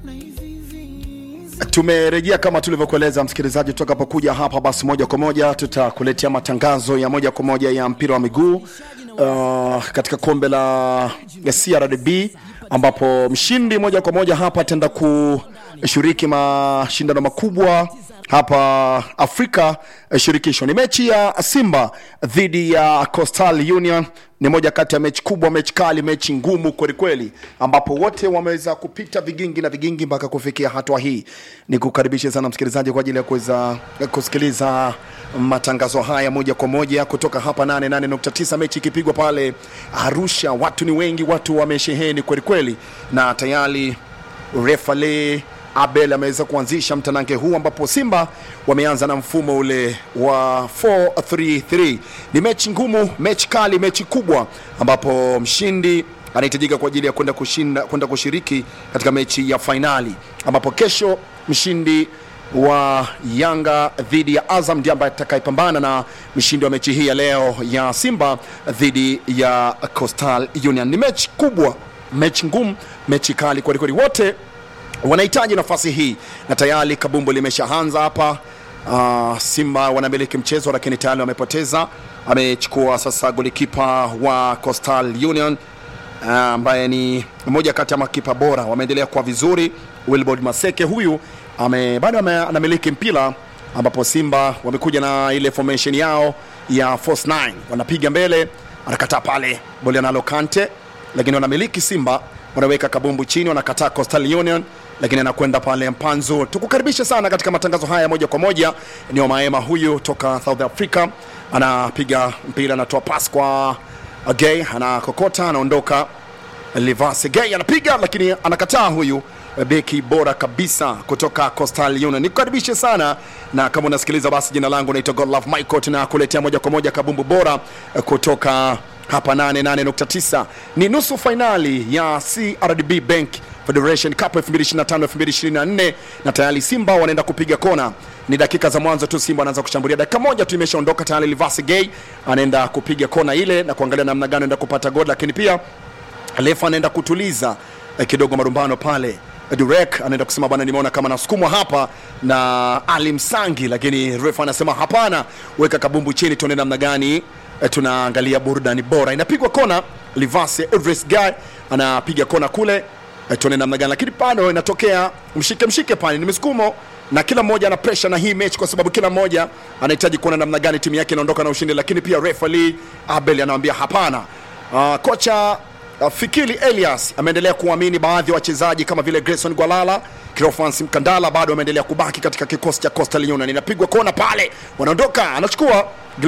Tumerejea kama tulivyokueleza msikilizaji, tutakapokuja hapa basi moja kwa moja tutakuletea matangazo ya moja kwa moja ya mpira wa miguu uh, katika kombe la ya CRDB ambapo mshindi moja kwa moja hapa ataenda kushiriki mashindano makubwa hapa Afrika eh, shirikisho. Ni mechi ya Simba dhidi ya Coastal Union, ni moja kati ya mechi kubwa, mechi kali, mechi ngumu kwelikweli, ambapo wote wameweza kupita vigingi na vigingi mpaka kufikia hatua hii. Ni kukaribisha sana msikilizaji kwa ajili ya kuweza kusikiliza matangazo haya moja kwa moja kutoka hapa 88.9, mechi ikipigwa pale Arusha. Watu ni wengi, watu wamesheheni kwelikweli, na tayari refale Abel ameweza kuanzisha mtanange huu ambapo Simba wameanza na mfumo ule wa 433. Ni mechi ngumu, mechi kali, mechi kubwa ambapo mshindi anahitajika kwa ajili ya kwenda kushinda kwenda kushiriki katika mechi ya fainali ambapo kesho mshindi wa Yanga dhidi ya Azam ndiye ambaye atakayepambana na mshindi wa mechi hii ya leo ya Simba dhidi ya Coastal Union. Ni mechi kubwa, mechi ngumu, mechi kali kwelikweli, wote wanahitaji nafasi hii na tayari kabumbu limeshaanza hapa. Uh, Simba wanamiliki mchezo lakini tayari wamepoteza. Amechukua sasa golikipa wa Coastal Union uh, ambaye ni mmoja kati ya makipa bora, wameendelea kwa vizuri. Wilbord Maseke huyu ame, bado ame- anamiliki mpira ambapo Simba wamekuja na ile formation yao ya force 9 wanapiga mbele, anakataa pale boli analo Kante, lakini wanamiliki Simba wanaweka kabumbu chini, wanakataa Coastal Union lakini anakwenda pale Mpanzu. Tukukaribisha sana katika matangazo haya moja kwa moja. Ni Maema huyu toka South Africa, anapiga mpira, anatoa pas kwa Gay, anakokota, anaondoka. Livase Gay anapiga, lakini anakataa huyu beki bora kabisa kutoka Coastal Union. Nikukaribishe sana na kama unasikiliza basi, jina langu naitwa Godlove Michael, tunakuletea moja kwa moja kabumbu bora kutoka hapa 88.9 ni nusu fainali ya CRDB Bank Federation Cup 2025-2024 na tayari Simba wanaenda kupiga kona. Ni dakika za mwanzo tu, Simba anaanza kushambulia. Dakika moja tu imeshaondoka tayari, Livasi Gay anaenda kupiga kona ile na kuangalia namna gani anaenda kupata goli, lakini pia refa anaenda kutuliza eh, kidogo marumbano pale. Durek anaenda kusema bwana, nimeona kama nasukumwa hapa na Ali Msangi, lakini refa anasema hapana, weka kabumbu chini, tuone namna gani eh, tunaangalia burudani bora. Inapigwa kona, Livase Everest Guy anapiga kona kule eh, tuone namna gani, lakini bado inatokea mshike mshike pale, ni misukumo na kila mmoja ana pressure na hii mechi, kwa sababu kila mmoja anahitaji kuona namna gani timu yake inaondoka na ushindi, lakini pia refa Lee Abel anamwambia hapana. Uh, kocha uh, Fikili Elias ameendelea kuamini baadhi ya wachezaji kama vile Grayson Gwalala, Cleophas Mkandala bado ameendelea kubaki katika kikosi cha Coastal Union. Inapigwa kona pale, wanaondoka, anachukua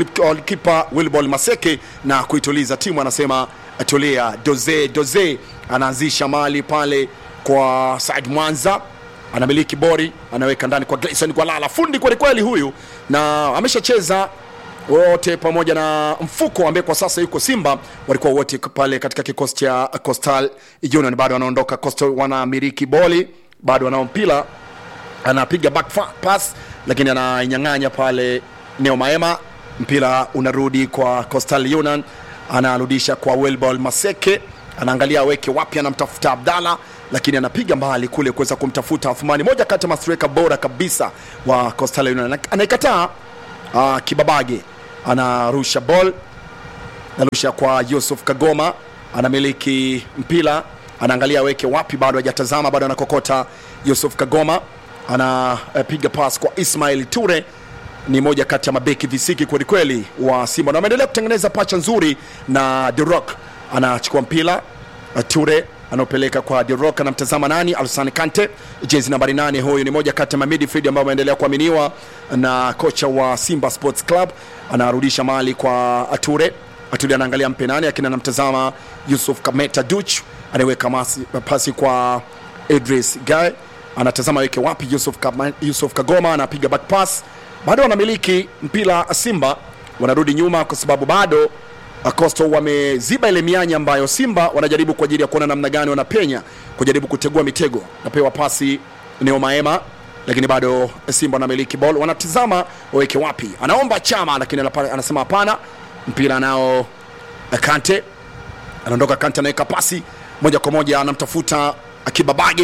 kipa Wilbol Maseke na kuituliza timu, anasema tulia. Doze Doze anaanzisha mali pale kwa Said Mwanza anamiliki bori, anaweka ndani kwa Grayson Gwalala, fundi kwelikweli huyu, na ameshacheza wote pamoja na mfuko ambaye kwa sasa yuko Simba, walikuwa wote pale katika kikosi cha Coastal Union. Bado wanaondoka Coastal, wanamiliki boli, bado wanao mpira, anapiga back fa- pass, lakini anainyang'anya pale Neo Maema, mpira unarudi kwa Coastal Union, anarudisha kwa Wilbol Maseke, anaangalia aweke wapi, anamtafuta Abdalla lakini anapiga mbali kule kuweza kumtafuta Athumani, moja kati ya mastreka bora kabisa wa Coastal Union, anaikataa uh, Kibabage anarusha ball, anarusha kwa Yusuf Kagoma, anamiliki mpira, anaangalia aweke wapi, bado hajatazama, bado anakokota. Yusuf Kagoma anapiga pass kwa Ismail Ture, ni moja kati ya mabeki visiki kwelikweli wa Simba na ameendelea kutengeneza pacha nzuri na The Rock anachukua mpira Ture anaopeleka kwa The Rock, anamtazama nani? Alsane Kante, jezi nambari nane. Huyu ni moja kati ya mamidfield ambao ameendelea kuaminiwa na kocha wa Simba Sports Club. Anarudisha mali kwa Ature. Ature anaangalia mpe nani, lakini anamtazama Yusuf Kameta Duch, anaweka masi, pasi kwa Idris Guy, anatazama weke wapi. Yusuf, Kama, Yusuf Kagoma anapiga back pass, bado wanamiliki mpira Simba, wanarudi nyuma kwa sababu bado Coastal wameziba ile mianya ambayo Simba wanajaribu kwa ajili ya kuona namna gani wanapenya kujaribu kutegua mitego. Napewa pasi Neo Maema, lakini bado Simba wanamiliki ball, wanatizama waweke wapi. Anaomba Chama, lakini anapa- anasema hapana. Mpira nao Kante anaondoka, Kante anaweka pasi moja kwa moja, anamtafuta Akibabage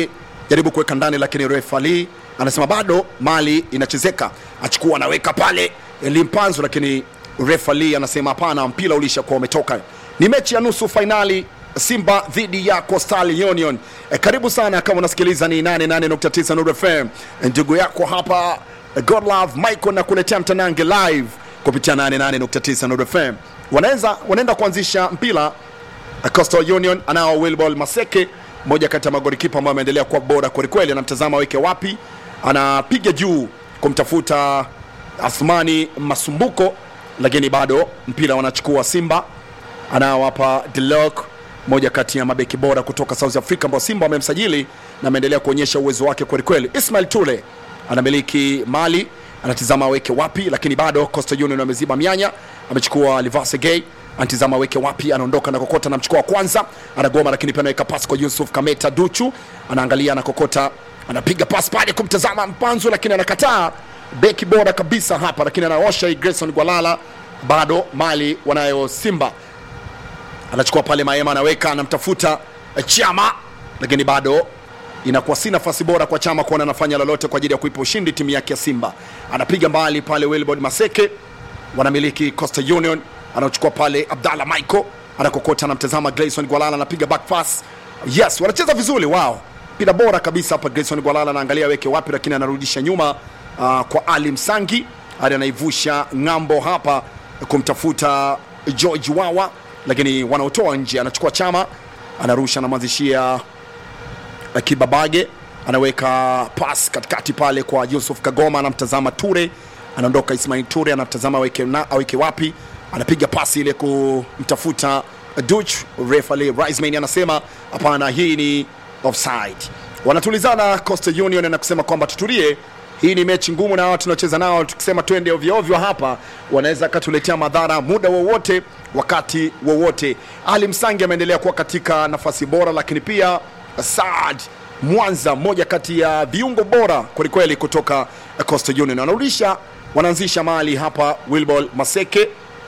jaribu kuweka ndani, lakini refa Ali anasema bado mali inachezeka, achukua anaweka pale Limpanzo, lakini refa Ali anasema hapana, mpira ulishakuwa umetoka. Ni mechi ya nusu fainali Simba dhidi ya Coastal Union. E, karibu sana kama unasikiliza ni 88.9 Nuru FM. Ndugu yako hapa Godlove Michael na kuletea mtanange live kupitia 88.9 Nuru FM. Wanaweza wanaenda kuanzisha mpira Coastal Union anao Wilbol Maseke, mmoja kati ya magolikipa ambao ameendelea kuwa bora kwelikweli. Anamtazama aweke wapi, anapiga juu kumtafuta Athmani Masumbuko, lakini bado mpira wanachukua Simba. Anao hapa Delok, moja kati ya mabeki bora kutoka South Africa ambao Simba wamemsajili na ameendelea kuonyesha uwezo wake kwelikweli. Ismail Tule anamiliki mali, anatizama aweke wapi, lakini bado Coastal Union ameziba mianya, amechukua Livase Gay anatizama aweke wapi, anaondoka na kokota, anamchukua wa kwanza, anagoma, lakini pia anaweka pasi kwa Yusuf Kameta Duchu, anaangalia na kokota, anapiga pasi pale kumtazama Mpanzu, lakini anakataa. Beki bora kabisa hapa, lakini anaosha hii Grayson Gwalala, bado mali wanayo Simba anachukua pale Maema, anaweka anamtafuta Chama, lakini bado inakuwa si nafasi bora kwa Chama kuona anafanya lolote kwa ajili ya kuipa ushindi timu yake ya Simba. Anapiga mbali pale Wilbord Maseke, wanamiliki Coastal Union, anachukua pale Abdallah Michael, anakokota, anamtazama Grayson Gwalala, anapiga back pass. Yes, wanacheza vizuri wao, mpira bora kabisa hapa. Grayson Gwalala anaangalia aweke wapi, lakini anarudisha nyuma uh, kwa Ali Msangi, hadi anaivusha ng'ambo hapa kumtafuta George Wawa lakini wanaotoa nje, anachukua Chama, anarusha, anamwanzishia Kibabage, anaweka pas katikati pale kwa Yusuf Kagoma, anamtazama Ture, anaondoka Ismail Ture, anamtazama aweke, na, aweke wapi, anapiga pasi ile kumtafuta Duch. Refali Riseman anasema hapana, hii ni offside. Wanatulizana Coastal Union na kusema kwamba tutulie hii ni mechi ngumu na watu tunacheza nao, tukisema twende ovyo ovyo hapa wanaweza katuletea madhara muda wowote, wakati wowote. Ali Msangi ameendelea kuwa katika nafasi bora, lakini pia Saad Mwanza, mmoja kati ya viungo bora kwelikweli kutoka Coastal Union, wanarudisha wanaanzisha mali hapa. Wilbol Maseke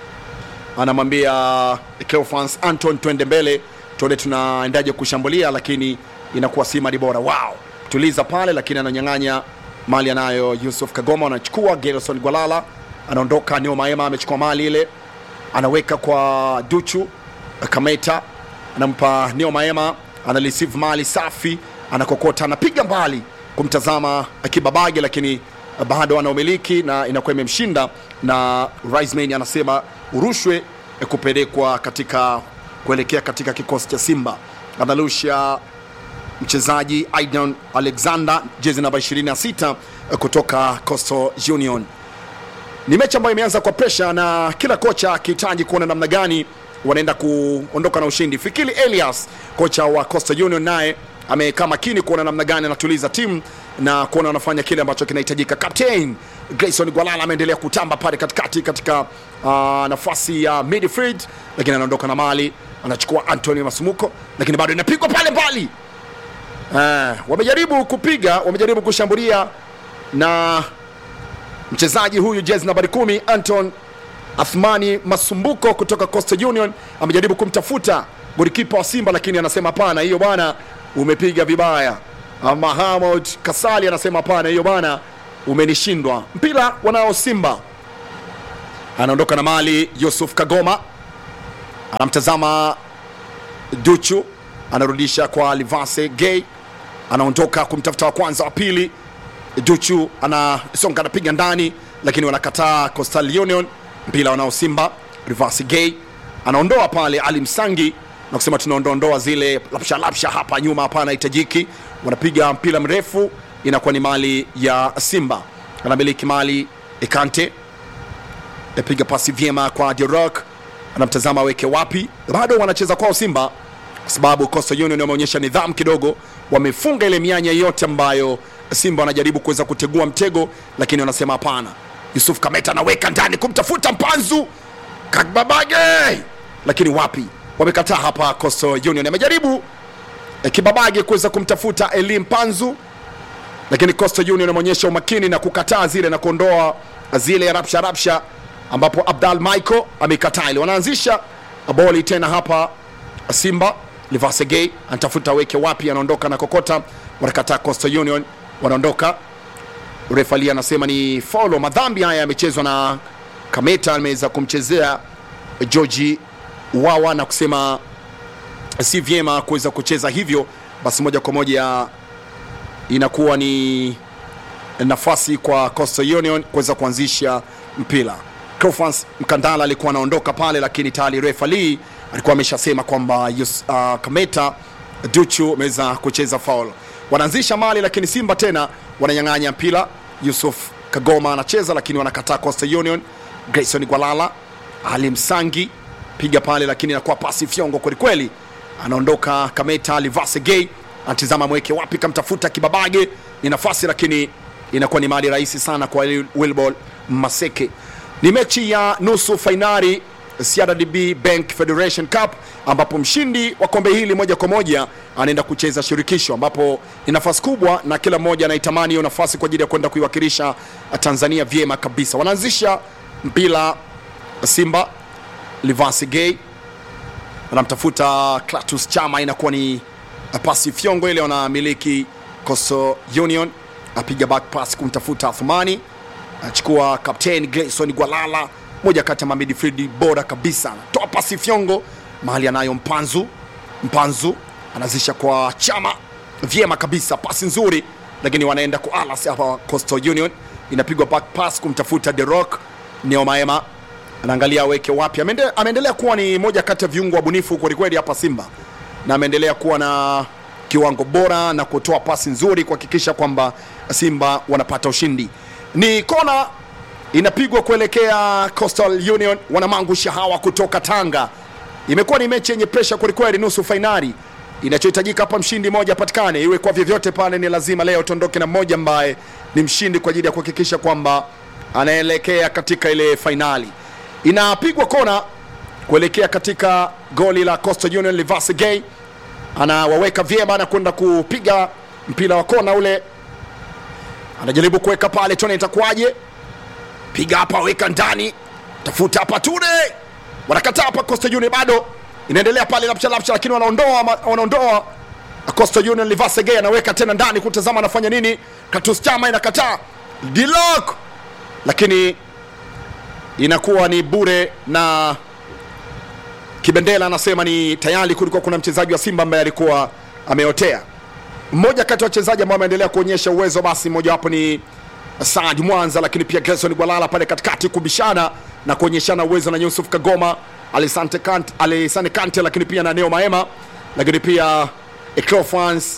anamwambia Cleophas Anton, twende mbele, tuone tunaendaje kushambulia, lakini inakuwa si mali bora. Wow, tuliza pale, lakini ananyang'anya mali anayo Yusuf Kagoma, anachukua Gerson Gwalala, anaondoka. Neo Maema amechukua mali ile, anaweka kwa Duchu Kameta, anampa Neo Maema, ana receive mali safi, anakokota, anapiga mbali kumtazama Kibabage, lakini bado ana umiliki na inakuwa imemshinda, na Riseman anasema urushwe kupelekwa katika kuelekea katika kikosi cha Simba. Analusha mchezaji Aidan Alexander jezi namba 26 kutoka Coastal Union. Ni mechi ambayo imeanza kwa presha na kila kocha akihitaji kuona namna gani wanaenda kuondoka na ushindi. Fikiri Elias kocha wa Coastal Union naye amekaa makini kuona namna gani anatuliza timu na kuona wanafanya kile ambacho kinahitajika. Captain Grayson Gwalala ameendelea kutamba pale katikati katika uh, nafasi ya midfield, lakini anaondoka na mali, anachukua Anthony Masumuko, lakini bado inapigwa pale mbali. Uh, wamejaribu kupiga, wamejaribu kushambulia na mchezaji huyu jezi nambari kumi Anton Athmani Masumbuko kutoka Coastal Union amejaribu kumtafuta golikipa wa Simba, lakini anasema hapana, hiyo bwana umepiga vibaya. Mahamud Kasali anasema hapana, hiyo bwana umenishindwa. Mpira wanao Simba, anaondoka na mali. Yusuf Kagoma anamtazama Duchu, anarudisha kwa Livase Gay, anaondoka kumtafuta wa kwanza, wa pili. Duchu anasonga, anapiga ndani, lakini wanakataa Coastal Union. Mpira wanao Simba, Livase Gay anaondoa pale Ali Msangi na kusema tunaondoondoa zile lapsha lapsha hapa nyuma, hapana hitajiki. Wanapiga mpira mrefu, inakuwa ni mali ya Simba, anamiliki mali Ekante, apiga pasi vyema kwa Dirok, anamtazama aweke wapi. Bado wanacheza kwao Simba kwa sababu Coastal Union wameonyesha nidhamu kidogo, wamefunga ile mianya yote ambayo Simba wanajaribu kuweza kutegua mtego, lakini wanasema hapana. Yusuf Kameta anaweka ndani kumtafuta Mpanzu Kababage, lakini wapi wamekataa hapa. Coastal Union amejaribu eh, Kibabage kuweza kumtafuta Elim Panzu, lakini Coastal Union ameonyesha umakini na kukataa zile na kuondoa zile rapsha rapsha, ambapo Abdal Michael amekataa ile. Wanaanzisha boli tena hapa Simba. Livasegei anatafuta weke wapi, anaondoka na kokota, wanakataa Coastal Union, wanaondoka. Refali anasema ni faulo. Madhambi haya yamechezwa na Kameta, ameweza kumchezea George Wawa na kusema si vyema kuweza kucheza hivyo, basi moja kwa moja inakuwa ni nafasi kwa Coastal Union kuweza kuanzisha mpira. Cofans Mkandala alikuwa anaondoka pale, lakini tayari refa Lee alikuwa ameshasema kwamba Yus- uh, Kameta Duchu ameweza kucheza foul. Wanaanzisha mali, lakini Simba tena wananyang'anya mpira. Yusuf Kagoma anacheza, lakini wanakataa Coastal Union. Grayson Gwalala, Ali Msangi piga pale, lakini inakuwa pasi fyongo kwelikweli. Anaondoka Kameta, Livase Gay anatizama mweke wapi, kamtafuta Kibabage, ni nafasi lakini inakuwa ni mali rahisi sana kwa Wilbol Maseke. Ni mechi ya nusu fainali CRDB Bank Federation Cup ambapo mshindi wa kombe hili moja kwa moja anaenda kucheza shirikisho, ambapo ni nafasi kubwa na kila mmoja anaitamani hiyo nafasi kwa ajili ya kwenda kuiwakilisha Tanzania vyema kabisa. Wanaanzisha mpira Simba, Livasi Gay anamtafuta Clatous Chama, inakuwa ni pasi fyongo ile, wanamiliki Coastal Union, apiga back pass kumtafuta Athumani, achukua captain Gleison Gwalala, moja kati ya mamidfield bora kabisa, toa pasi fyongo mahali anayo Mpanzu. Mpanzu anazisha kwa Chama vyema kabisa, pasi nzuri, lakini wanaenda kwa Alas hapa. Coastal Union inapigwa back pass kumtafuta The Rock Neo Maema anaangalia aweke wapi. Ameende- Ameendelea kuwa ni moja kati ya viungo wabunifu kwelikweli hapa Simba, na ameendelea kuwa na kiwango bora na kutoa pasi nzuri kuhakikisha kwamba Simba wanapata ushindi. Ni kona inapigwa kuelekea Coastal Union, wanamangusha hawa kutoka Tanga. Imekuwa ni mechi yenye presha kwelikweli, nusu fainali. Inachohitajika hapa mshindi mmoja apatikane, iwe kwa vyovyote pale, ni lazima leo tuondoke na mmoja ambaye ni mshindi kwa ajili ya kuhakikisha kwamba anaelekea katika ile fainali. Inapigwa kona kuelekea katika goli la Coastal Union. Livase Gay anawaweka vyema na kwenda kupiga mpira wa kona ule, anajaribu kuweka pale, tuone itakuwaje. Piga hapa, weka ndani, tafuta hapa, Ture wanakataa hapa. Coastal Union bado inaendelea pale, lapcha lapcha, lakini wanaondoa wanaondoa Coastal Union. Livase Gay anaweka tena ndani, kutazama anafanya nini. Katus Chama inakataa Dilok, lakini inakuwa ni bure na Kibendela anasema ni tayari kulikuwa kuna mchezaji wa Simba ambaye alikuwa ameotea. Mmoja kati ya wachezaji ambao ameendelea kuonyesha uwezo, basi mmojawapo ni Saad Mwanza, lakini pia Gerson Gwalala pale katikati kubishana na kuonyeshana uwezo na Yusuf Kagoma, Alisante Kante, Alisane Kante, lakini pia na Neo Maema, lakini pia Eclofans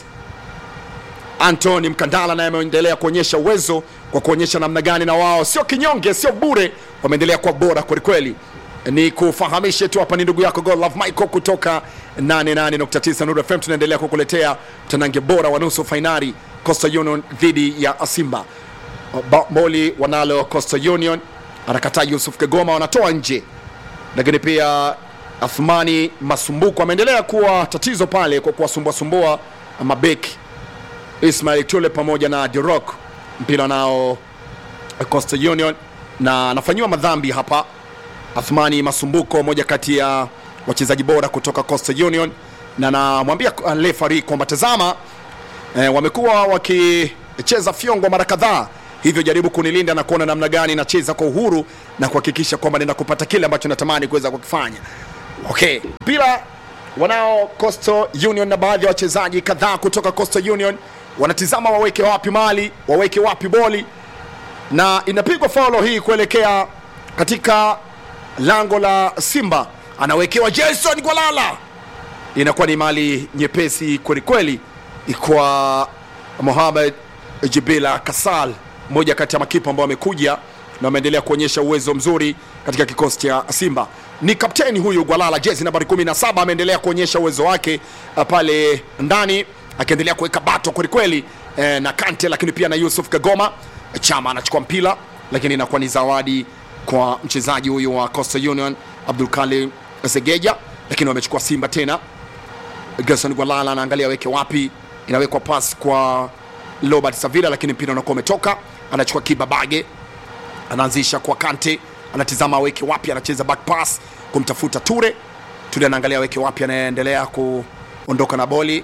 Anthony Mkandala naye ameendelea kuonyesha uwezo kwa kuonyesha namna gani na wao sio kinyonge, sio bure, wameendelea kuwa bora kwelikweli. Ni kufahamishe tu hapa, ni ndugu yako God Love Michael kutoka 88.9 Nuru FM. Tunaendelea kukuletea mtanange bora wa nusu fainali Coastal Union dhidi ya Simba. Ba- Boli wanalo Coastal Union, anakataa Yusuf Kagoma, wanatoa nje, lakini pia Athmani Masumbuko ameendelea kuwa tatizo pale kwa kuwasumbuasumbua mabeki Ismail Tule pamoja na The Rock mpira nao Coastal Union, na anafanyiwa madhambi hapa. Athmani Masumbuko, moja kati ya wachezaji bora kutoka Coastal Union, na namwambia refari kwamba tazama, eh, wamekuwa wakicheza fyongo mara kadhaa, hivyo jaribu kunilinda na kuona namna gani nacheza kwa uhuru na kuhakikisha kwamba nenda kupata kile ambacho natamani kuweza kukifanya. Okay, mpira wanao Coastal Union na baadhi ya wachezaji kadhaa kutoka Coastal Union wanatizama waweke wapi mali, waweke wapi boli, na inapigwa faulo hii kuelekea katika lango la Simba, anawekewa Jason Gwalala, inakuwa ni mali nyepesi kwelikweli kwa Mohamed Jibila Kasal, mmoja kati ya makipa ambao wamekuja na wameendelea kuonyesha uwezo mzuri katika kikosi cha Simba. Ni kapteni huyu Gwalala, jezi nambari 17, ameendelea kuonyesha uwezo wake uh, pale ndani akiendelea kuweka bato kwelikweli eh, na Kante, lakini pia na Yusuf Kagoma. Chama anachukua mpira, lakini inakuwa ni zawadi kwa mchezaji huyu wa Coastal Union Abdul Kalim Segeja, lakini wamechukua Simba tena. Gerson Gwalala anaangalia aweke wapi, inawekwa pas kwa Robert Savila, lakini mpira unakuwa umetoka. Anachukua Kibabage, anaanzisha kwa Kante, anatizama aweke wapi, anacheza back pass kumtafuta Ture. Ture anaangalia aweke wapi, anaendelea kuondoka na boli,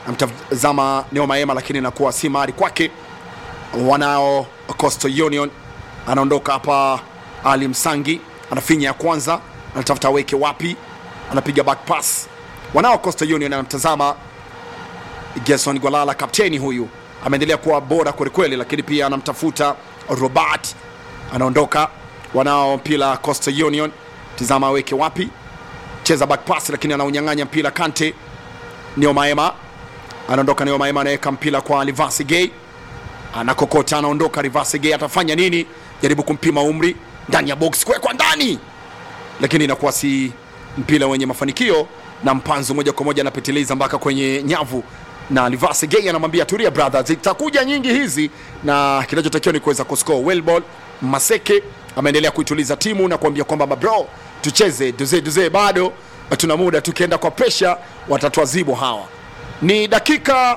amtazama Neo Maema, lakini inakuwa si mahali kwake. Wanao Coastal Union, anaondoka hapa. Ali Msangi anafinya ya kwanza, anatafuta aweke wapi, anapiga back pass. Wanao Coastal Union, anamtazama Gerson Gwalala, kapteni huyu ameendelea kuwa bora kwelikweli, lakini pia anamtafuta Robert, anaondoka. Wanao mpira Coastal Union, tizama aweke wapi, cheza back pass, lakini anaunyang'anya mpira Kante. Neo Maema anaondoka, Neo Maema anaweka mpira kwa Livasi Gay, anakokota, anaondoka. Livasi Gay atafanya nini? Jaribu kumpima umri ndani ya box, kuwekwa ndani, lakini inakuwa si mpira wenye mafanikio, na mpanzo moja kwa moja anapitiliza mpaka kwenye nyavu na Livasi Gay anamwambia tulia brother, zitakuja nyingi hizi, na kinachotakiwa ni kuweza kuscore well ball. Maseke ameendelea kuituliza timu na kuambia kwamba mabro, tucheze duze duze, bado tuna muda, tukienda kwa pressure watatuadhibu hawa. Ni dakika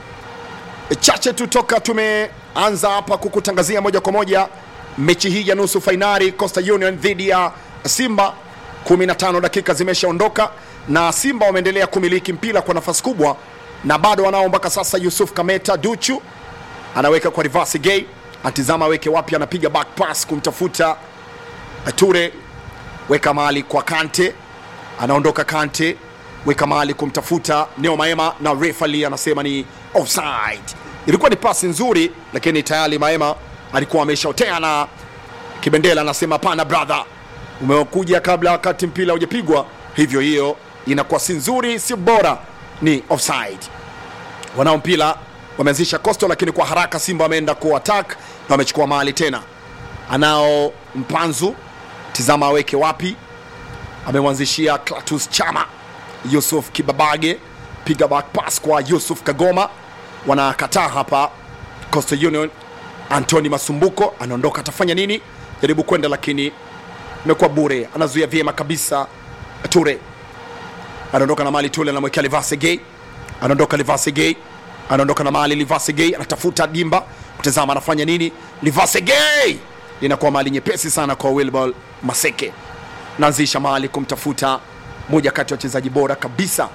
chache tu toka tumeanza hapa kukutangazia moja kwa moja mechi hii ya nusu fainali Coastal Union dhidi ya Simba. 15 dakika zimeshaondoka na Simba wameendelea kumiliki mpira kwa nafasi kubwa na bado wanao mpaka sasa. Yusuf Kameta Duchu anaweka kwa reverse gay, atizama aweke wapi, anapiga back pass kumtafuta Ture, weka mahali kwa Kante, anaondoka Kante, weka mahali kumtafuta Neo Maema na refali anasema ni offside. Ilikuwa ni pasi nzuri, lakini tayari Maema alikuwa ameshaotea na Kibendela anasema hapana brother, umekuja kabla wakati mpira hujapigwa, hivyo hiyo inakuwa si nzuri, si bora ni offside. Wanao mpira wameanzisha Coastal, lakini kwa haraka Simba wameenda ku attack na wamechukua mahali tena. Anao Mpanzu, tizama aweke wapi, amemwanzishia Klatus Chama. Yusuf Kibabage, piga back pass kwa Yusuf Kagoma, wanakataa hapa Coastal Union. Anthony Masumbuko anaondoka, atafanya nini? Jaribu kwenda, lakini imekuwa bure, anazuia vyema kabisa Ture anaondoka na mali Tule, anamwekea Livase Gay, anaondoka Livase Gay, anaondoka na mali Livase Gay, anatafuta dimba kutazama anafanya nini. Livase Gay inakuwa mali nyepesi sana kwa Wilbol Maseke, naanzisha mali kumtafuta moja kati ya wachezaji bora kabisa,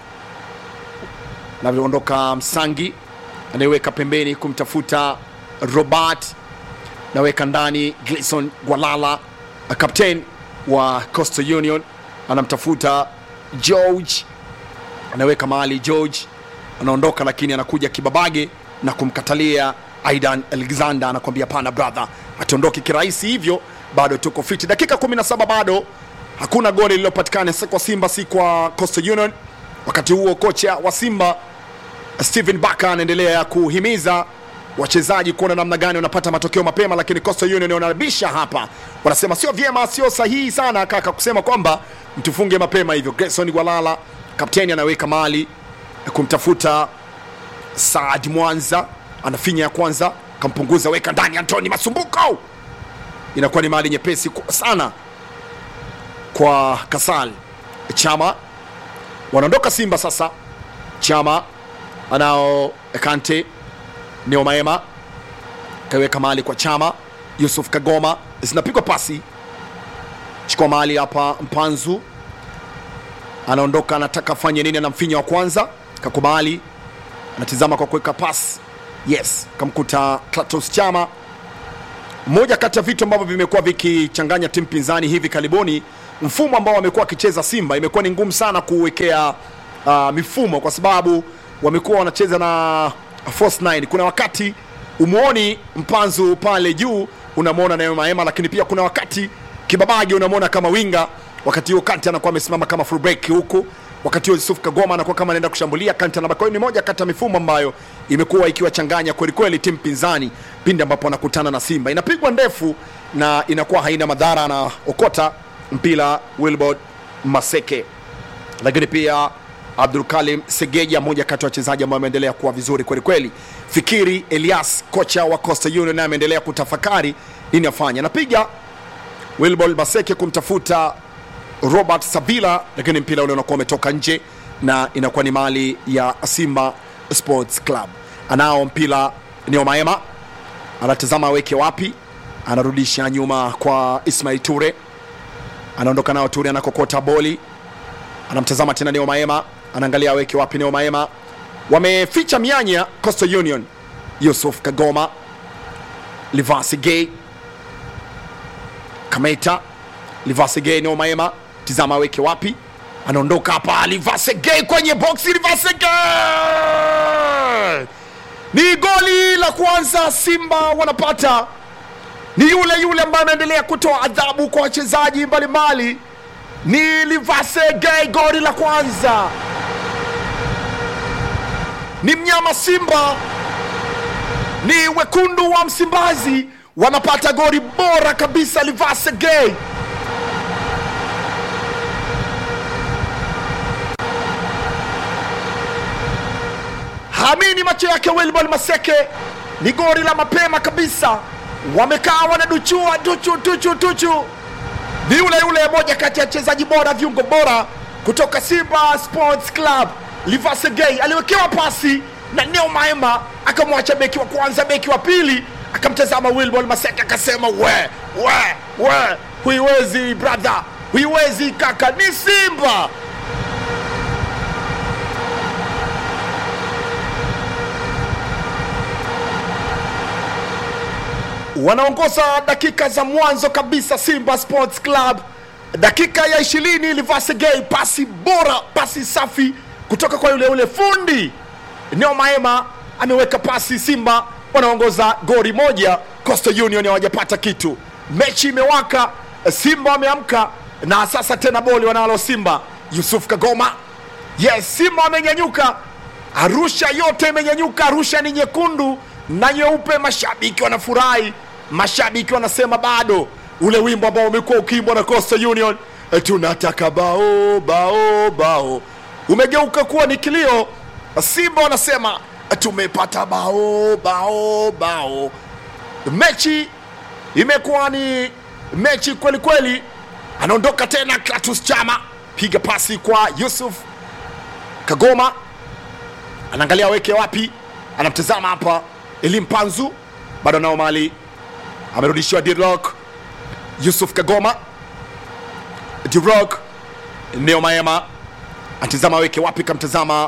navyoondoka Msangi anayeweka pembeni kumtafuta Robert, naweka ndani Gleason Gwalala, kapten wa Coastal Union anamtafuta George anaweka mahali George anaondoka, lakini anakuja Kibabage na kumkatalia Aidan Alexander, anakwambia pana brother, atondoki kirahisi hivyo, bado tuko fiti. Dakika 17 bado hakuna goli lililopatikana, si kwa Simba si kwa Coastal Union. Wakati huo kocha wa Simba Steven Baka anaendelea kuhimiza wachezaji kuona namna gani wanapata matokeo mapema, lakini Coastal Union wanabisha hapa, wanasema sio vyema, sio sahihi sana kaka kusema kwamba mtufunge mapema hivyo. Grayson Gwalala kapteni anaweka mali kumtafuta Saad Mwanza, anafinya ya kwanza, kampunguza, weka ndani. Antoni Masumbuko, inakuwa ni mali nyepesi sana kwa Kasal Chama. Wanaondoka Simba sasa. Chama anao Kante Neo Maema kaweka mahali kwa Chama. Yusuf Kagoma, zinapigwa pasi, chukua mahali hapa. Mpanzu anaondoka, anataka afanye nini? Anamfinya wa kwanza, kakubali, anatizama kwa kuweka pasi, yes, kamkuta Klatos Chama. Moja kati ya vitu ambavyo vimekuwa vikichanganya timu pinzani hivi karibuni, mfumo ambao wamekuwa wakicheza Simba, imekuwa ni ngumu sana kuwekea uh, mifumo kwa sababu wamekuwa wanacheza na false nine. Kuna wakati umuoni Mpanzu pale juu unamwona Neo Maema, lakini pia kuna wakati Kibabage unamwona kama winga, wakati huo Kante anakuwa amesimama kama full break huku, wakati huo Yusuf Kagoma anakuwa kama anaenda kushambulia, Kante anabaki. Kwa hiyo ni moja kati ya mifumo ambayo imekuwa ikiwachanganya kweli kweli timu pinzani pindi ambapo wanakutana na Simba. Inapigwa ndefu na inakuwa haina madhara na okota mpira Wilbord Maseke, lakini pia Abdul Kalim Segeja, mmoja kati ya wachezaji ambao ameendelea kuwa vizuri kweli kweli. Fikiri Elias, kocha wa Coastal Union, naye ameendelea kutafakari nini afanye. Anapiga Wilbol Maseke kumtafuta Robert Sabila, lakini mpira ule unakuwa umetoka nje na inakuwa ni mali ya Simba Sports Club. Anao mpira Neo Maema, anatazama aweke wapi, anarudisha nyuma kwa Ismail Ture, anaondoka nao Ture, anakokota boli, anamtazama tena Neo Maema, anaangalia aweke wapi. Neo Maema wameficha mianya Coastal Union. Yusuf Kagoma, Livasi Gay, Kameta, Livasi Gay ni Maema, tizama aweke wapi, anaondoka hapa. Livasi Gay kwenye boksi, Livasi Gay ni goli la kwanza Simba wanapata, ni yule yule ambaye anaendelea kutoa adhabu kwa wachezaji mbalimbali, ni Livase Gay, goli la kwanza ni mnyama Simba, ni wekundu wa Msimbazi wanapata goli bora kabisa, Livase Gay. Hamini macho yake Wilbon Maseke, ni goli la mapema kabisa. Wamekaa wanaduchua duchu duchu duchu, ni yule yule moja kati ya wachezaji bora, viungo bora kutoka Simba Sports Club. Livase Gay aliwekewa pasi na Neo Maema, akamwacha beki wa kwanza, beki wa pili akamtazama Wilbon Maseke akasema, we we we, huiwezi brother, huiwezi kaka, ni Simba. wanaongoza dakika za mwanzo kabisa Simba Sports Club, dakika ya ishirini. Livase Gay, pasi bora, pasi safi kutoka kwa yule yule fundi Neo Maema ameweka pasi. Simba wanaongoza goli moja, Coastal Union hawajapata kitu. Mechi imewaka, Simba wameamka na sasa tena boli wanalo Simba. Yusuf Kagoma, yes, Simba wamenyanyuka, Arusha yote imenyanyuka. Arusha ni nyekundu na nyeupe, mashabiki wanafurahi, mashabiki wanasema bado ule wimbo ambao umekuwa ukiimbwa na Coastal Union, tunataka bao bao bao, umegeuka kuwa ni kilio. Simba wanasema tumepata bao bao bao. Mechi imekuwa ni mechi kweli kweli. Anaondoka tena Klatus Chama, piga pasi kwa Yusuf Kagoma, anaangalia aweke wapi, anamtazama hapa Elim Panzu, bado nao mali amerudishiwa Dirok. Yusuf Kagoma, Dirok, Neo Maema anatazama aweke wapi, kamtazama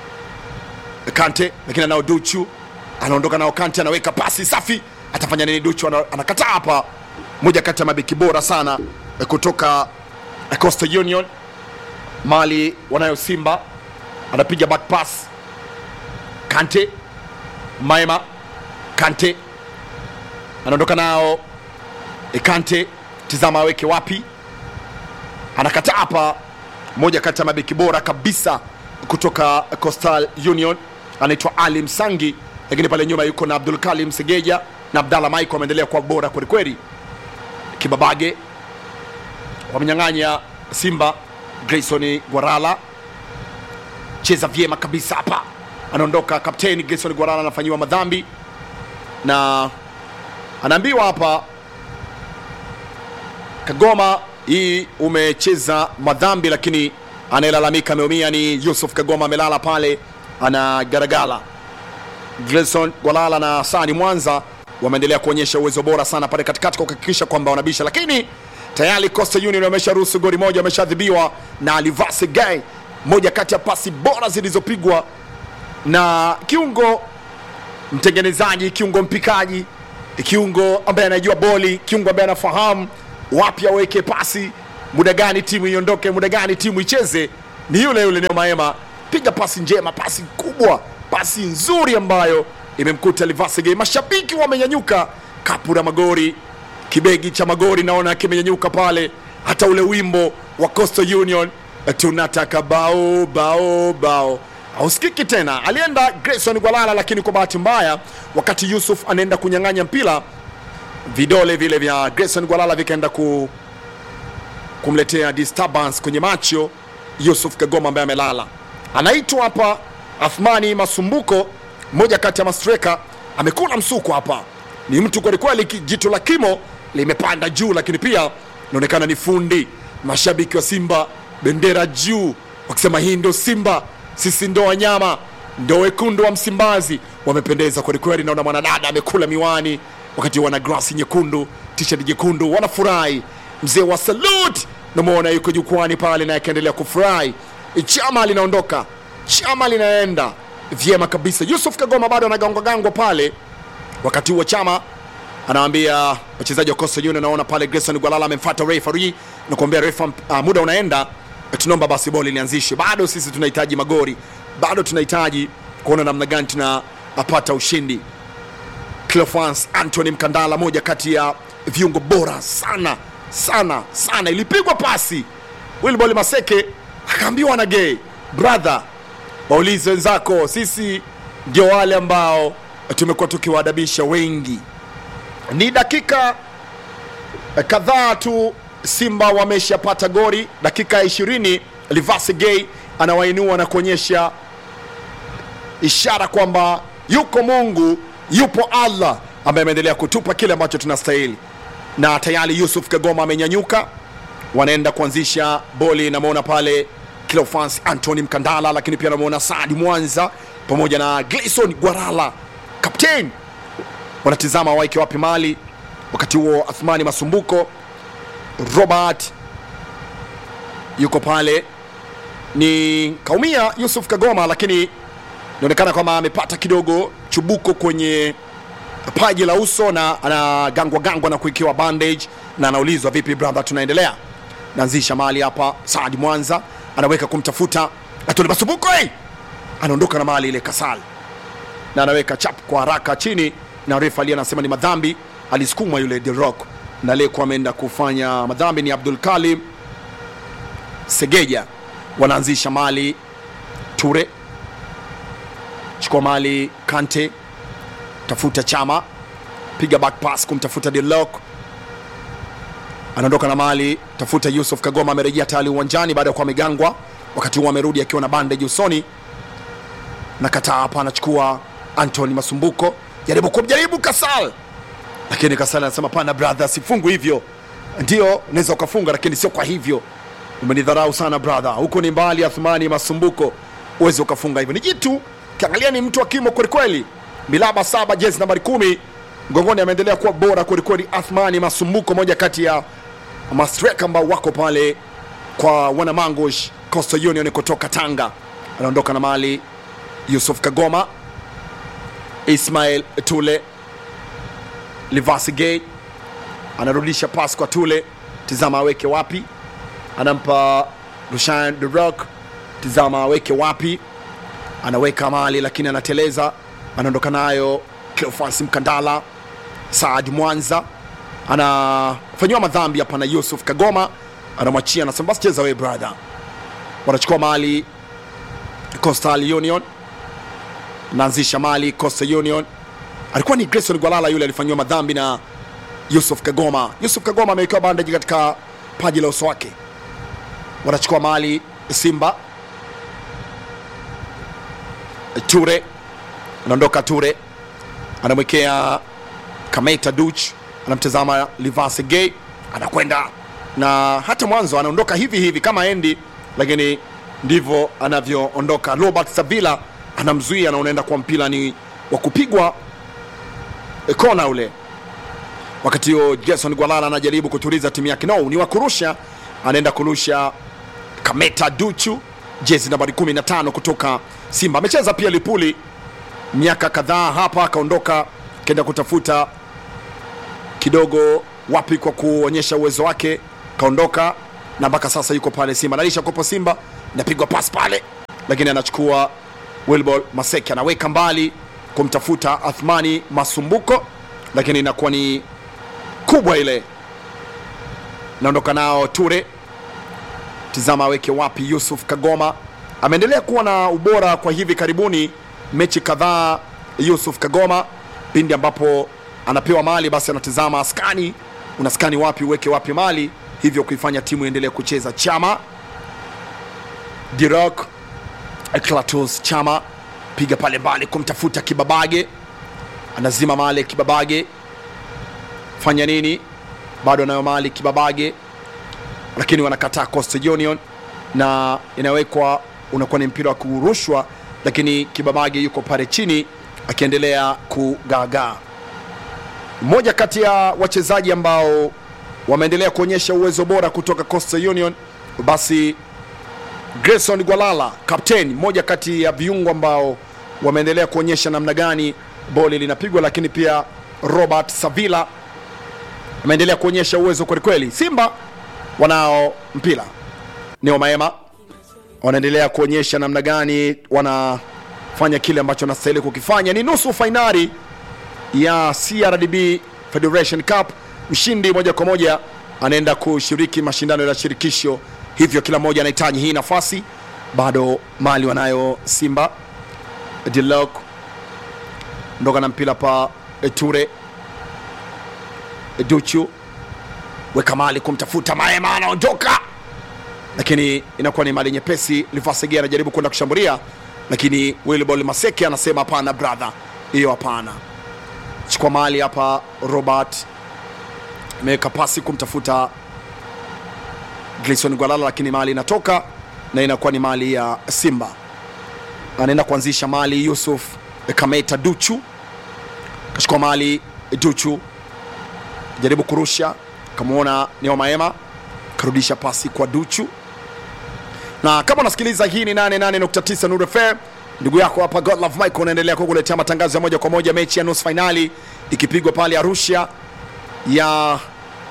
Kante, lakini anao Duchu, anaondoka nao Kante, anaweka pasi safi, atafanya nini? Duchu ana- anakataa hapa, moja kati ya mabeki bora sana eh, kutoka eh, Coastal Union, mali wanayo Simba, anapiga back pass Kante, Maema, Kante anaondoka nao e, Kante, tizama aweke wapi, anakataa hapa, moja kati ya mabeki bora kabisa kutoka Coastal Union anaitwa Ali Msangi, lakini pale nyuma yuko na Abdul Kalim Segeja na Abdalla Maiko wameendelea kuwa bora kwelikweli. Kibabage wamenyang'anya Simba, Grayson Gwarala cheza vyema kabisa hapa, anaondoka kapteni Grayson Gwarala anafanyiwa madhambi na anaambiwa hapa Kagoma, hii umecheza madhambi, lakini anayelalamika ameumia ni Yusuf Kagoma, amelala pale anagaragala. Grayson Gwalala na Sani Mwanza wameendelea kuonyesha uwezo bora sana pale katikati kwa kuhakikisha kwamba wanabisha, lakini tayari Coastal Union wamesharuhusu goli moja, wameshadhibiwa na Alivase Gay, moja kati ya pasi bora zilizopigwa na kiungo mtengenezaji, kiungo mpikaji, kiungo ambaye anajua boli, kiungo ambaye anafahamu wapi aweke pasi, muda gani timu iondoke, muda gani timu icheze. Ni yule yule Neo Maema, piga pasi njema, pasi kubwa, pasi nzuri ambayo imemkuta Livasege. Mashabiki wamenyanyuka, kapu la magori, kibegi cha magori naona kimenyanyuka pale, hata ule wimbo wa Coastal Union tunataka bao bao bao hausikiki tena. Alienda Grayson Gwalala, lakini kwa bahati mbaya, wakati Yusuf anaenda kunyang'anya mpira, vidole vile vya Grayson Gwalala vikaenda ku, kumletea disturbance kwenye macho Yusuf Kagoma ambaye amelala. Anaitwa hapa Athmani Masumbuko, mmoja kati ya mastreka, amekula msuko hapa. Ni mtu kwelikweli, ki- jicho la kimo limepanda juu, lakini pia inaonekana ni fundi. Mashabiki wa Simba bendera juu, wakisema hii ndo Simba, sisi ndo wanyama, ndo wekundu wa Msimbazi. Wamependeza kwelikweli. Naona mwanadada amekula miwani, wakati wana grasi nyekundu, t-shirt jekundu, wanafurahi. Mzee wa salute namwona yuko jukwani pale, naye akiendelea kufurahi. Chama linaondoka, chama linaenda, vyema kabisa. Yusuf Kagoma bado anagangwagangwa pale, wakati huo Chama anawaambia wachezaji wa Coastal Union, naona pale Grayson Gwalala amemfuata referee na kuambia refa, uh, muda unaenda, tunaomba basi boli lianzishwe. Bado sisi tunahitaji magori, bado tunahitaji kuona namna gani tunapata ushindi. Cleophas Anthony Mkandala, moja kati ya viungo bora sana sana sana, ilipigwa pasi Wilbol Maseke akaambiwa na gay brother, waulize wenzako, sisi ndio wale ambao tumekuwa tukiwaadabisha wengi. Ni dakika kadhaa tu Simba wameshapata gori, dakika ya ishirini Livasi Gay anawainua na kuonyesha ishara kwamba yuko Mungu, yupo Allah ambaye ameendelea kutupa kile ambacho tunastahili, na tayari Yusuf Kagoma amenyanyuka, wanaenda kuanzisha boli. Namwona pale Cleophas Anthony Mkandala, lakini pia namwona Saadi Mwanza pamoja na Gleison Gwarala kapteni, wanatizama waike wapi mali. Wakati huo Athmani Masumbuko, Robert yuko pale, ni kaumia Yusuf Kagoma, lakini inaonekana kwamba amepata kidogo chubuko kwenye paji la uso na anagangwa gangwa na kuikiwa bandage, na anaulizwa vipi brother, tunaendelea. Naanzisha mali hapa, Saadi Mwanza anaweka kumtafuta Atole Masumbuko, hey! anaondoka na mali ile Kasal na anaweka chap kwa haraka chini, na refa aliye anasema ni madhambi, alisukumwa yule The Rock, na aliyekuwa ameenda kufanya madhambi ni Abdul Kalim Segeja. Wanaanzisha mali Ture chukua mali Kante, tafuta Chama, piga back pass kumtafuta Delok, anaondoka na mali, tafuta Yusuf Kagoma, amerejea tayari uwanjani baada ya kuwa amegangwa. Wakati huo amerudi akiwa na bandage usoni, na kataa hapa, anachukua Anthony Masumbuko, jaribu kumjaribu Kasal, lakini Kasal anasema pana brother, sifungu hivyo. Ndio unaweza ukafunga, lakini sio kwa hivyo, umenidharau sana brother, huko ni mbali. Athmani Masumbuko, uwezi ukafunga hivyo, ni jitu Kiangalia ni mtu wa kimo kwelikweli, milaba saba, jezi nambari kumi mgongoni, ameendelea kuwa bora kwelikweli. Athmani Masumbuko, moja kati ya mastreka ambao wako pale kwa wanamangush Coastal Union kutoka Tanga, anaondoka na mali. Yusuf Kagoma, Ismail Tule, Livasi Gay anarudisha pas kwa Tule, tizama aweke wapi, anampa Rushan The Rock, tizama aweke wapi anaweka mali lakini anateleza, anaondoka nayo. Cleophas Mkandala, Saad Mwanza anafanyiwa madhambi hapa na Yusuf Kagoma, anamwachia anasema basi cheza wewe brother. Wanachukua mali Coastal Union, naanzisha mali Coastal Union. Alikuwa ni Grayson Gwalala yule alifanyiwa madhambi na Yusuf Kagoma. Yusuf Kagoma amewekewa bandaji katika paji la uso wake. Wanachukua mali Simba Ture anaondoka, Ture anamwekea Kameta Duch, anamtazama Livase Gay, anakwenda na hata mwanzo anaondoka hivi hivi kama endi, lakini ndivyo anavyoondoka. Robert Savila anamzuia na unaenda kwa mpira ni wa kupigwa kona ule. Wakati huo Jason Gwalala anajaribu kutuliza timu yake, no, ni wa kurusha, anaenda kurusha Kameta Duchu jezi nambari 15 kutoka Simba. Amecheza pia Lipuli miaka kadhaa hapa, akaondoka akaenda kutafuta kidogo wapi kwa kuonyesha uwezo wake, kaondoka na mpaka sasa yuko pale Simba, analisha kopo Simba, inapigwa pas pale, lakini anachukua Wilbol Maseke, anaweka mbali kumtafuta Athmani Masumbuko, lakini inakuwa ni kubwa ile, naondoka nao Ture tizama aweke wapi. Yusuf Kagoma ameendelea kuwa na ubora kwa hivi karibuni, mechi kadhaa. Yusuf Kagoma pindi ambapo anapewa mali, basi anatizama skani, una skani wapi, uweke wapi mali, hivyo kuifanya timu iendelee kucheza. Chama Dirok Klatus Chama piga pale mbali kumtafuta Kibabage, anazima mali Kibabage, fanya nini? Bado anayo mali Kibabage lakini wanakataa Coastal Union na inawekwa, unakuwa ni mpira wa kurushwa, lakini Kibabage yuko pale chini akiendelea kugaagaa. Mmoja kati ya wachezaji ambao wameendelea kuonyesha uwezo bora kutoka Coastal Union, basi Grayson Gwalala kapteni, mmoja kati ya viungo ambao wameendelea kuonyesha namna gani boli linapigwa, lakini pia Robert Savila ameendelea kuonyesha uwezo kwelikweli. Simba wanao mpira, Neo Maema wanaendelea kuonyesha namna gani wanafanya kile ambacho wanastahili kukifanya. Ni nusu fainali ya CRDB Federation Cup. Mshindi moja kwa moja anaenda kushiriki mashindano ya shirikisho, hivyo kila mmoja anahitaji hii nafasi. Bado mali wanayo Simba. Dilok ndoka na mpira pa Ture Duchu weka mali kumtafuta Maema, anaondoka lakini inakuwa ni mali nyepesi. Livasege anajaribu kwenda kushambulia, lakini Wilbol Maseke anasema hapana brother, hiyo hapana. Chukua mali hapa. Robert ameweka pasi kumtafuta Gleison Gwalala, lakini mali inatoka na inakuwa ni mali ya Simba. Anaenda kuanzisha mali Yusuf Kameta Duchu, kachukua mali Duchu, jaribu kurusha, kamwona Neo Maema, karudisha pasi kwa Duchu na kama unasikiliza hii ni 88.9 Nuru FM, ndugu yako hapa Godlove Michael, unaendelea kukuletea matangazo ya moja kwa moja, mechi ya nusu fainali ikipigwa pale Arusha ya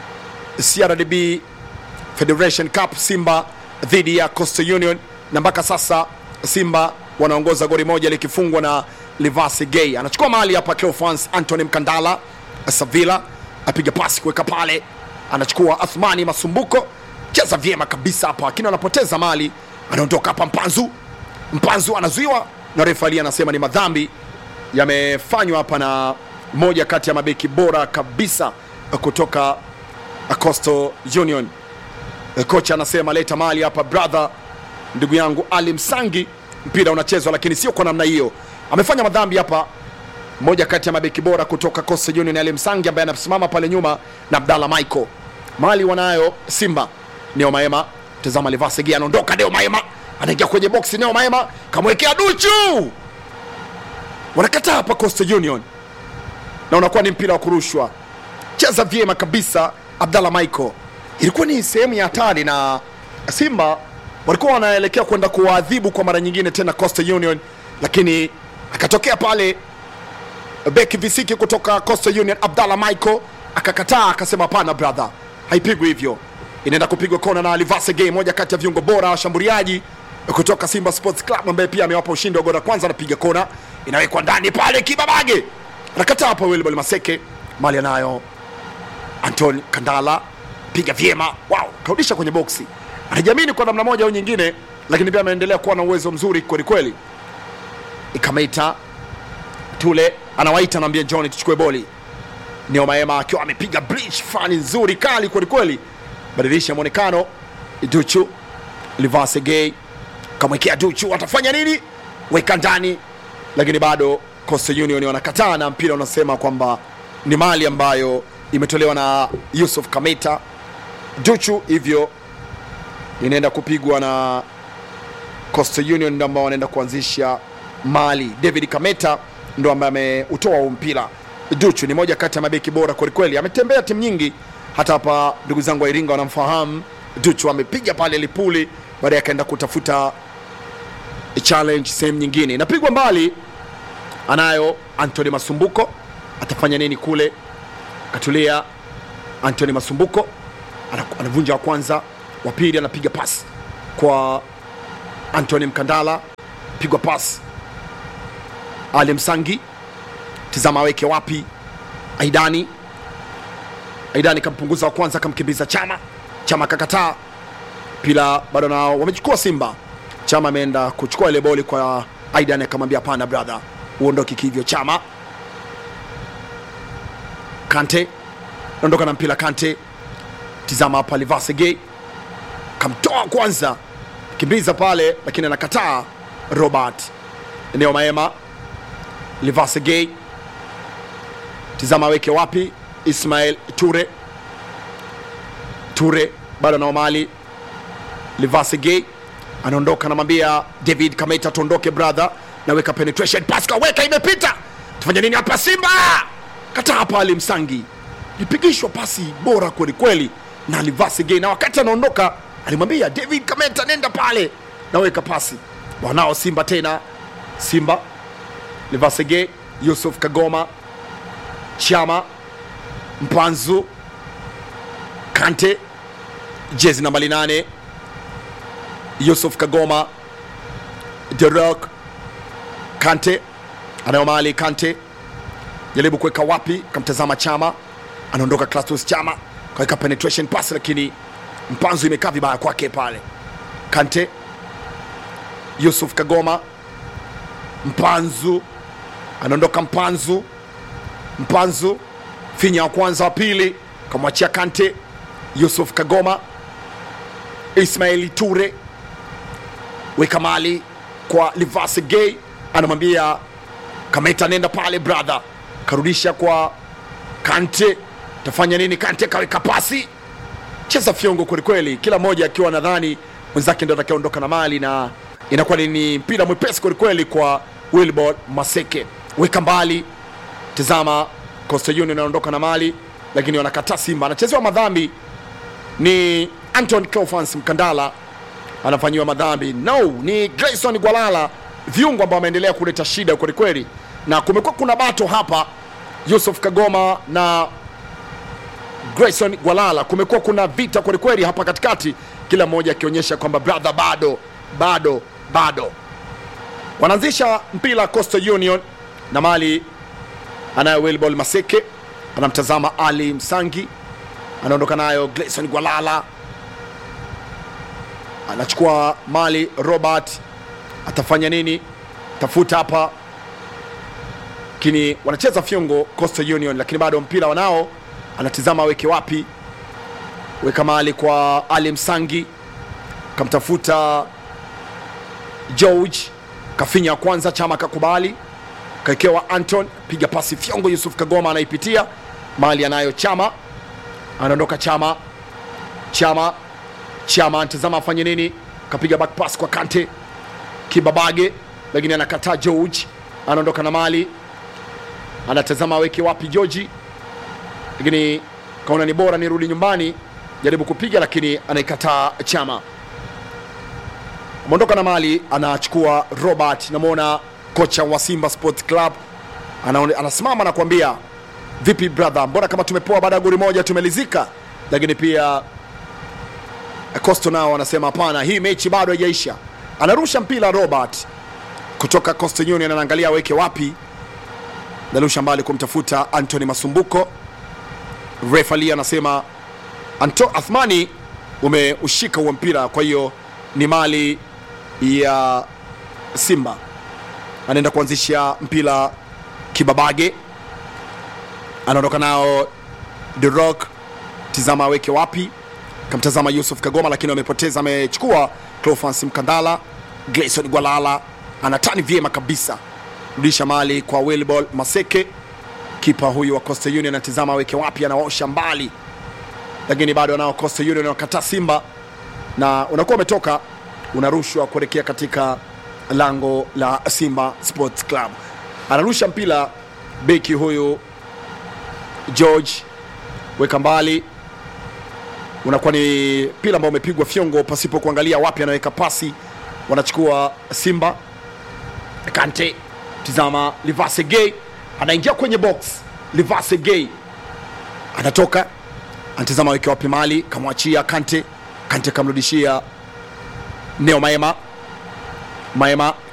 CRDB Federation Cup, Simba dhidi ya Coastal Union, na mpaka sasa Simba wanaongoza goli moja likifungwa na Livasi Gay. Anachukua mali hapa Cleophas Anthony Mkandala Savila, apiga pasi kuweka pale, anachukua Athmani Masumbuko cheza vyema kabisa hapa, lakini anapoteza mali, anaondoka hapa. Mpanzu Mpanzu anazuiwa na refali, anasema ni madhambi yamefanywa hapa na moja kati ya mabeki bora kabisa kutoka Coastal Union. Kocha anasema leta mali hapa brother, ndugu yangu Ali Msangi, mpira unachezwa, lakini sio kwa namna hiyo. Amefanya madhambi hapa moja kati ya mabeki bora kutoka Coastal Union, Ali Msangi ambaye anasimama pale nyuma na Abdalla Michael. Mali wanayo Simba Neo Maema, tazama Livasegi anaondoka. Neo Maema anaingia kwenye boksi. Neo Maema kamwekea Duchu, wanakataa hapa Coastal Union, na unakuwa ni mpira wa kurushwa. Cheza vyema kabisa Abdalla Michael, ilikuwa ni sehemu ya hatari, na Simba walikuwa wanaelekea kwenda kuwaadhibu kwa mara nyingine tena Coastal Union, lakini akatokea pale beki visiki kutoka Coastal Union Abdalla Michael akakataa, akasema hapana brother, haipigwi hivyo inaenda kupigwa kona na Alivase Gay, moja kati ya viungo bora washambuliaji kutoka Simba Sports Club ambaye pia amewapa ushindi wa goli la kwanza. Anapiga kona, inawekwa ndani pale, Kibabage anakataa hapo. Wilbol Maseke mali anayo Anton Kandala, piga vyema, wow, karudisha kwenye boksi, anajiamini kwa namna moja au nyingine, lakini pia ameendelea kuwa na uwezo mzuri kweli kweli. Ikameita Tule anawaita, anaambia John tuchukue boli. Neo Maema akiwa amepiga bridge fani nzuri kali kweli kweli badilisha mwonekano. Duchu Livase Gay kamwekea Duchu, atafanya nini? Weka ndani, lakini bado Coastal Union wanakataa, na mpira unasema kwamba ni mali ambayo imetolewa na Yusuf Kameta Duchu, hivyo inaenda kupigwa na Coastal Union, ndo ambao wanaenda kuanzisha mali. David Kameta ndo ambaye ameutoa huu mpira. Duchu ni moja kati ya mabeki bora kwelikweli, ametembea timu nyingi hata hapa ndugu zangu wa Iringa wanamfahamu Duchu. Amepiga pale Lipuli, baadaye akaenda kutafuta challenge sehemu nyingine, inapigwa mbali. Anayo Anthony Masumbuko, atafanya nini kule? Katulia Anthony Masumbuko anavunja wa kwanza, wa pili anapiga pasi kwa Anthony Mkandala, pigwa pasi Ali Msangi, tizama aweke wapi? Aidani Aidani kampunguza wa kwanza, kamkimbiza Chama. Chama kakataa pila, bado nao wamechukua Simba. Chama ameenda kuchukua ile boli kwa Aidani, akamwambia hapana brother, uondoke kivyo. Chama Kante naondoka na mpira. Kante tizama hapa, Livasege kamtoa kwanza, kimbiza pale, lakini anakataa. Robert eneo Maema, Livasege tizama aweke wapi? Ismail Ture Ture bado nao mali Livasege anaondoka, anamwambia David Kameta tuondoke brother, naweka penetration pass, kaweka imepita, tufanya nini hapa? Simba kata hapa, Ali Msangi lipigishwa pasi bora kweli kweli na Livasege, na wakati anaondoka alimwambia David Kameta nenda pale, naweka pasi wanao Simba tena. Simba Livasege, Yusuf Kagoma, Chama, Mpanzu, Kante, jezi nambali nane, Yusuf Kagoma, The Rock, Kante anayo mali. Kante jaribu kuweka wapi, kamtazama Chama, anaondoka Clatous Chama kaweka penetration pass, lakini Mpanzu imekaa vibaya kwake pale. Kante, Yusuf Kagoma, Mpanzu anaondoka. Mpanzu, Mpanzu finya wa kwanza, wa pili kamwachia Kante. Yusuf Kagoma, Ismaili Ture weka mali kwa Livase Gay, anamwambia Kameta, nenda pale brother, karudisha kwa Kante. Tafanya nini? Kante kaweka pasi, cheza fyongo kwelikweli, kila mmoja akiwa nadhani mwenzake ndo atakayeondoka na mali, na inakuwa ni mpira mwepesi kwelikweli kwa Wilbord Maseke. Weka mbali, tazama Coastal Union anaondoka na mali, lakini wanakataa. Simba anachezewa madhambi, ni Anton Cleophas Mkandala anafanyiwa madhambi. No, ni Grayson Gwalala, viungo ambao wameendelea kuleta shida kwelikweli, na kumekuwa kuna bato hapa, Yusuf Kagoma na Grayson Gwalala, kumekuwa kuna vita kwelikweli hapa katikati, kila mmoja akionyesha kwamba brother, bado bado bado. Wanaanzisha mpira Coastal Union na mali anayo Wilbol Maseke, anamtazama Ali Msangi, anaondoka nayo Grayson Gwalala anachukua mali Robert, atafanya nini? Tafuta hapa, lakini wanacheza fyongo Coastal Union, lakini bado mpira wanao, anatizama aweke wapi, weka mali kwa Ali Msangi, kamtafuta George, kafinya wa kwanza, Chama kakubali, kaekewa Anton, piga pasi fyongo, Yusuf Kagoma anaipitia mali, anayo Chama, anaondoka Chama, Chama Chama antazama afanye nini, kapiga back pass kwa Kante Kibabage, lakini anakataa. George anaondoka na mali, anatazama aweke wapi George, lakini kaona ni bora nirudi nyumbani, jaribu kupiga, lakini anaikataa. Chama ameondoka na mali, anachukua Robert. Namwona kocha wa Simba Sports Club anaone, anasimama na kuambia vipi brother, mbona kama tumepoa baada ya goli moja tumelizika, lakini pia Coastal nao wanasema hapana, hii mechi bado haijaisha. Anarusha mpira Robert kutoka Coastal Union, anaangalia aweke wapi, narusha mbali kumtafuta Anthony Masumbuko. Refali anasema Anto Athmani, umeushika huo mpira, kwa hiyo ni mali ya Simba. Anaenda kuanzisha mpira Kibabage, anaondoka nao The Rock, tizama aweke wapi kamtazama Yusuf Kagoma, lakini wamepoteza. Amechukua Cleophas Mkandala, Grayson Gwalala anatani vyema kabisa, rudisha mali kwa Wilbol Maseke. Kipa huyu wa Coastal Union anatizama aweke wapi, anaosha mbali, lakini bado anao Coastal Union wakataa Simba, na unakuwa umetoka unarushwa kuelekea katika lango la Simba Sports Club. Anarusha mpira beki huyu George, weka mbali unakuwa ni mpira ambao umepigwa fyongo pasipo kuangalia wapi anaweka pasi. Wanachukua Simba. Kante, tizama, Livase Gay anaingia kwenye box. Livase Gay anatoka, anatizama aweke wapi mali, kamwachia Kante. Kante kamrudishia Neo Maema. Maema